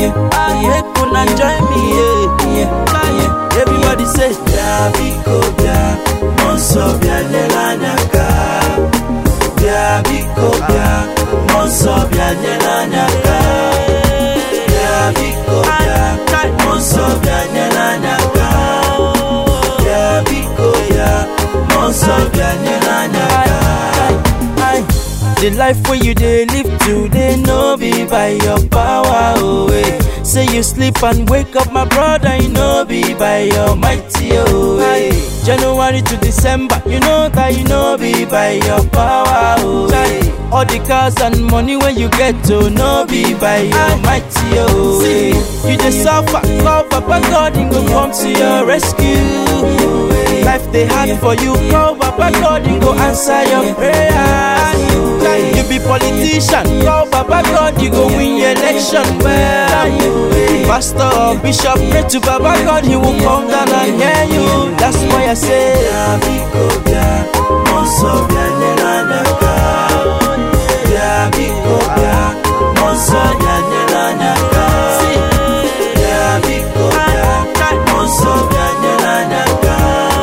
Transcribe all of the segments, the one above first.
Ah, make una join me, yeah, yeah. Everybody say, Bịa biko bịa, mmụọ nsọ bịa nyere anyị aka. Bịa biko bịa, mmụọ nsọ bịa nyere anyị aka. Bịa biko bịa, mmụọ nsọ bịa nyere anyị aka. Bịa biko bịa, mmụọ nsọ bịa nyere anyị aka. Aye. The life where you dey live today no be by your power, oh eh. Say you sleep and wake up, my brother, you no be by your mighty, oh eh. January to December, you know that you no be by your power, oh eh. All the cars and money when you get to no be by your mighty, oh eh. You dey suffer, call Papa God, he go come to your rescue. Life they hard for you, call Papa God, he go answer your prayers. You be politician, call Papa God, you go win your election well. Pastor or bishop, pray to Papa God, he will come down and hear you. That's why I say, Bịa biko bịa, mmụọ nsọ bịa nyere anyị aka. Bịa biko bịa, mmụọ nsọ bịa nyere anyị aka. Bịa biko bịa, mmụọ nsọ bịa nyere anyị aka.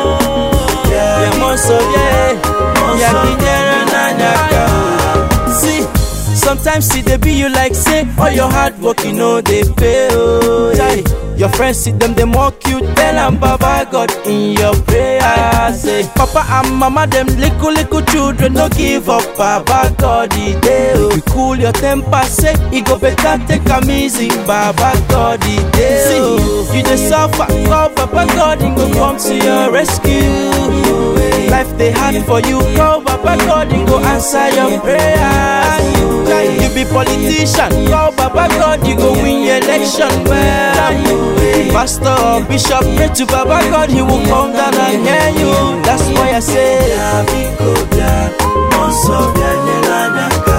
Bịa yeah, Monso, yeah, yeah, Kinyere Nanyaka. See, sometimes see they be you like say, all your hard work you know they pay. Oh, yeah. Your friends see them, they mock you, tell them Baba God in your prayers. Say, Papa and Mama, them little little children, no give up, Baba God the day. Oh. You cool your temper, say, it go better, take a easy, Baba God the day. See, you just suffer, call Papa God, he go come to your rescue. Life they hard for you, call Papa God, he go answer your prayers. You be politician, call Papa God, you go win your election well. Pastor or bishop, pray to Papa God, he will come down and hear you. That's why I say, Bịa biko bịa, mmụọ nsọ bịa nyere anyị aka.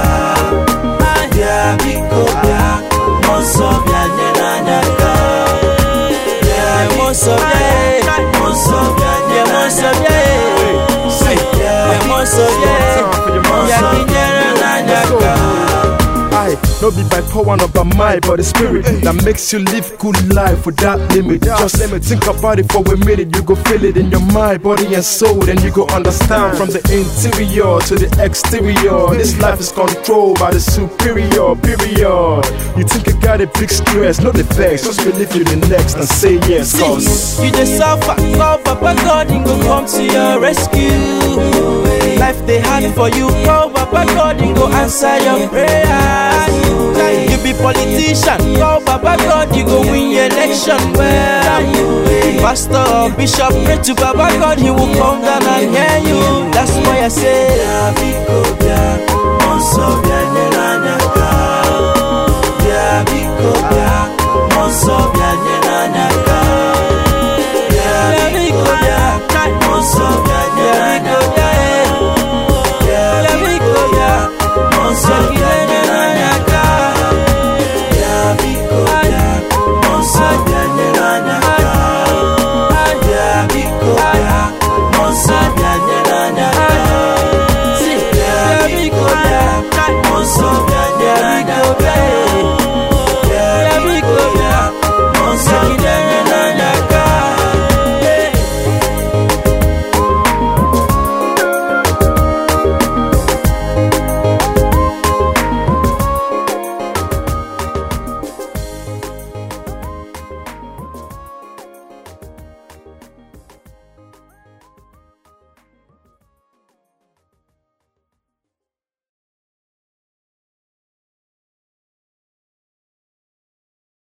Bịa biko bịa, mmụọ nsọ bịa nyere anyị aka. Bịa yeah, biko Monso, bịa, yeah, mmụọ nsọ bịa yeah, nyere Monso, anyị aka. yeah, yeah, Monso, yeah, yeah, Kinyere Nanyaka. I no be by power nor by might, but the spirit that makes you live good life without limit. Just think about it for a minute, you go feel it in your mind, body and soul, then you go understand from the interior to the exterior. This life is controlled by the superior. Period. You think you got a big stress, no the vex. Just believe you the next and say yes, cause. See, you just suffer, call Papa God, he go come to your rescue. Life they hard for you, call Papa God, he go answer your prayers. You be politician, call Papa God, you go win your election well. Pastor or bishop, pray to Papa God, he will come down and hear you. That's why I say, Bịa biko bịa, mmụọ nsọ bịa nyere anyị aka.